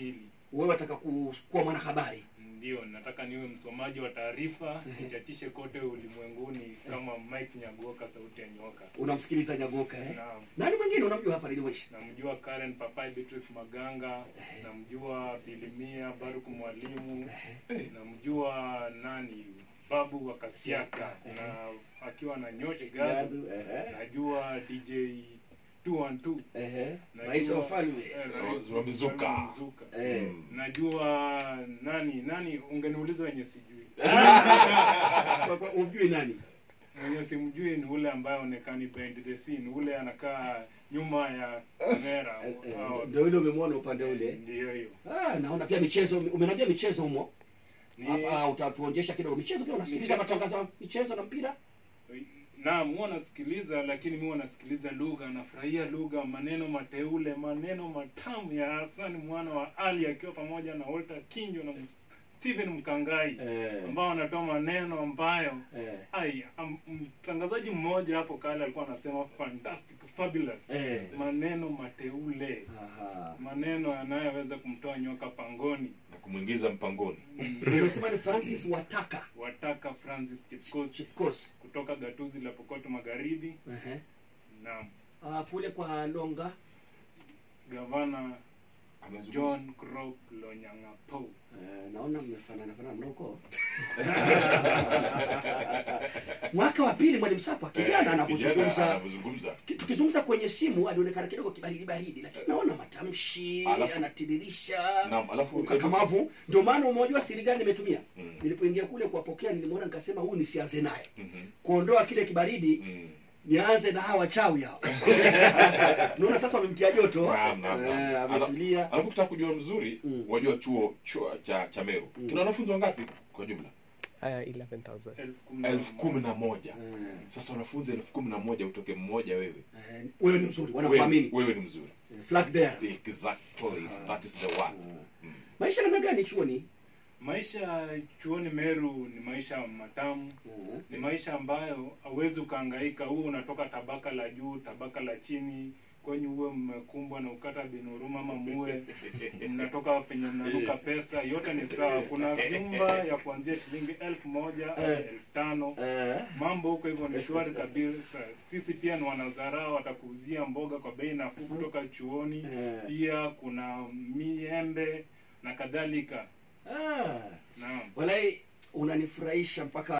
pili wewe wataka ku- kuwa mwanahabari ndio nataka niwe msomaji wa taarifa nichachishe kote ulimwenguni kama mike nyagoka sauti ya nyoka unamsikiliza nyagoka eh? naam nani mwingine unamjua hapa Radio Maisha namjua Karen Papai Beatrice Maganga, namjua Bilimia Baruk Mwalimu, namjua nani Babu wa Kasiaka na akiwa na Nyoshi Gadu, Gadu, ehe. najua DJ 212 Ehe. najua- rais wa ufalme eh, rais wa Mizuka. wa Mizuka. Eh. Mm. Najua nani nani, ungeniuliza wenye sijui Kwa- kwa- umjui nani mwenye simjui ni ule ambaye onekani behind the scene, ule anakaa nyuma ya kamera. Eh, eh, Hao- ndio ile umemwona upande ule Ndio hiyo. ah, naona pia michezo umeniambia michezo humo Ni- hapa utatuonjesha kidogo michezo pia unasikiliza Michezo. matangazo ya michezo na mpira Naam, huwa nasikiliza, lakini mi huwa nasikiliza lugha, nafurahia lugha, maneno mateule, maneno matamu ya Hassan mwana wa Ali akiwa pamoja na Walter Kinjo na Steven Mkangai eh, ambao wanatoa maneno ambayo eh, ai am- mtangazaji mmoja hapo kale alikuwa anasema fantastic fabulous eh. maneno mateule Aha. maneno yanayoweza kumtoa nyoka pangoni na kumwingiza mpangoni Nimesema ni Francis Wataka wataka Francis Chepkoech Chipkos kutoka gatuzi la Pokoto Magharibi Ehe. na Ah, kule kwa Longa gavana Amezungumza. John Crop Lonyangapo. Eh, naona mmefanana fanana mnako mwaka wa pili mwalimu Sapa Eh, kijana kijana anapozungumza anavyozungumza tukizungumza kwenye simu alionekana kidogo kibaridi baridi lakini naona matamshi Alafu- anatiririsha Naam, alafu ukakamavu ndio maana umejua siri gani nimetumia Mm. nilipoingia kule kuwapokea nilimwona nikasema huyu nisianze naye Mhm. kuondoa kile kibaridi Mm. nianze na hawa wachawi hao naona sasa wamemtia joto Naam, naam, naam. Eh, ametulia alafu kutaka kujua mzuri Mm. wajua chuo chuo cha cha Meru Mm. kina wanafunzi wangapi kwa jumla Uh, 11,000. elfu kumi na elfu kumi na moja Eh, sasa wanafunzi elfu kumi na moja utoke mmoja wewe eh, wewe ni mzuri wewe, wanakuamini wewe ni mzuri Eh, flag there exactly that is the one Mm. maisha namna gani chuoni Maisha chuoni Meru ni maisha matamu, Mhm. ni maisha ambayo hauwezi ukahangaika. Huwe unatoka tabaka la juu, tabaka la chini, kwenye uwe mmekumbwa na ukata bin huruma ama muwe mnatoka penye mnanuka pesa, yote ni sawa. Kuna vyumba ya kuanzia shilingi elfu moja hadi Eh. elfu tano Eh, mambo huko hivyo ni shwari kabisa. Sisi pia ni wanazarao, watakuuzia mboga kwa bei nafuu kutoka chuoni. eh. Pia kuna miembe na kadhalika. Ah, Naam. walai unanifurahisha mpaka